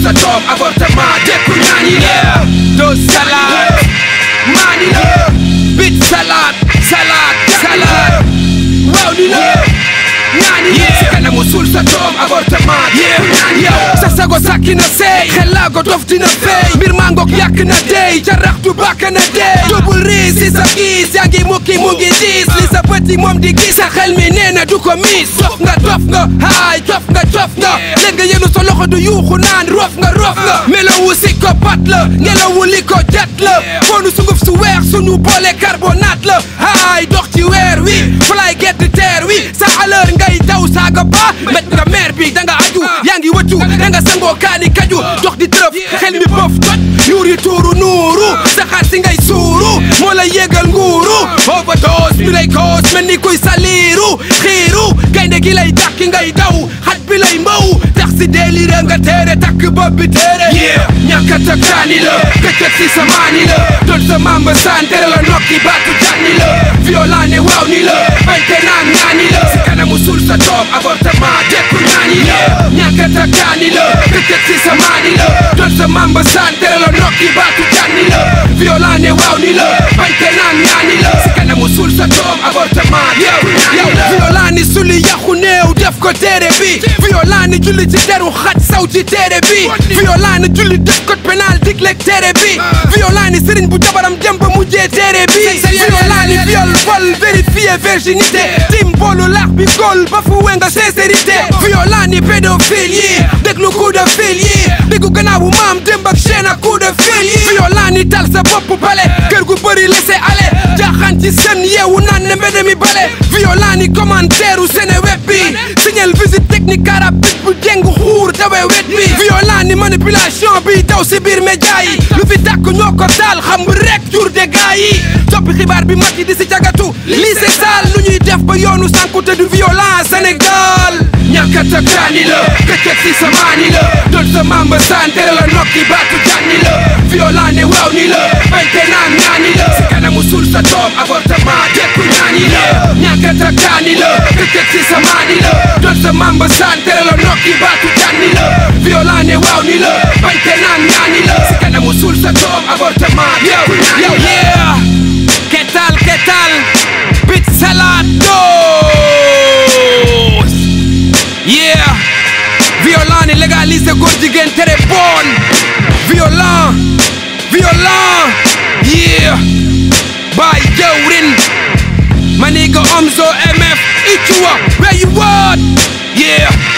sa doom avortement jekku ñaani la doo salade maani la bit salade salade salade waaw ni la ñaani la si kanamu suul sa doom avortement jekku ñaani la sa sago sàkki na seey xel laa ko dof dina feey mbir maa ngoog yàq na dey jaraxtu bàkk na dey double riis si sa kiis yaa ngi mukki mu ngi diis li sa petit moom di gis sa xel mi nee na du ko miis dof nga dof nga haay cof nga cof nga leen nga yenu sa loxo du yuuxu naan rof nga rof nga melowu si ko pat la ngelawu li ko jat la foonu sunguf su weex sunu boole carbonate la haay dox ci weer wi fly get teer wi sa aleur ngay daw saaga ba met nga meer bi da nga aju yaa ngi wëccu da nga sangoo kaani kaju dox di tërëf xel mi bëf tot yuur yi tuuru nuuru saxaar si ngay suuru moo la yéegal nguuru overdose bi lay koos mel ni kuy saliiru xiiru gaynde gi lay dàkki ngay daw xaj bi lay mbaw tax si délire nga téere takk bopp bi téere ñàkkata kaani la këccët si sa maani la doon sa mamba saan tere la nokki baatu jànni la violent ne waaw ni la bañte naan ñaani la si kanamu suul sa doom avortement jekku ñaani la ñàkkata kaani la këccët si sa maani la doon sa mamba saan tere la nokki baatu jànni la violent ne waaw ni la bañte naan ñaani la si kanamu suul sa doom avortement jekku ñaani la violent ni suli yaxu néew def ko téere bi violent ni julli ci deru xaj saw ci téere bi violent ni julli def code pénal digleeg téere bi violent ni sëriñ bu jabaram dem ba mujjee téere bi violent ni viol vol vérifié virginité tim boolu laax bi gol ba fu wenga sincérité violent ni pédophile yi déglu coup de fil yi diggu gannaawu maam démb ak chaîne ak coup de fil yi violent ni tal sa bopp bale kër gu bëri laisser aller jaaxaan ci sën yeewu naan ne mbedd mi bale violent ni commentaire u Seneweb bi signal visite technique carapit bu jeng xuur dawe wet bi violent ni manipulation bi daw si biir média yi lu fi tàkk ñoo ko taal xam rek jur de gaa yi toppi xibaar bi mag yi di si jagatu lii c'est sale nu ñuy def ba yoonu sànkute du violent Sénégal ñàkkata kaani la këccët si sa maani la doon sa mamba saan tere la nokki baatu jànni la violent ne waaw ni la bañte naan ñaani la si kanamu suul sa doom avortement jekku ñaani la ñàkkata kaani la këccët si sa maani la doon sa mamba saan tere la nokki baatu jànni la violent ne waaw ni la bañte naan ñaani la si kanamu suul sa doom avortement jekku ñaani la yeah ¿Qué tal, qué tal? Bit Salados Yeah Violent ni légaliser góor jigéen tere bon Violent Violent Yeah By jawrin My nigga Omzo MF Ichua Where you at? Yeah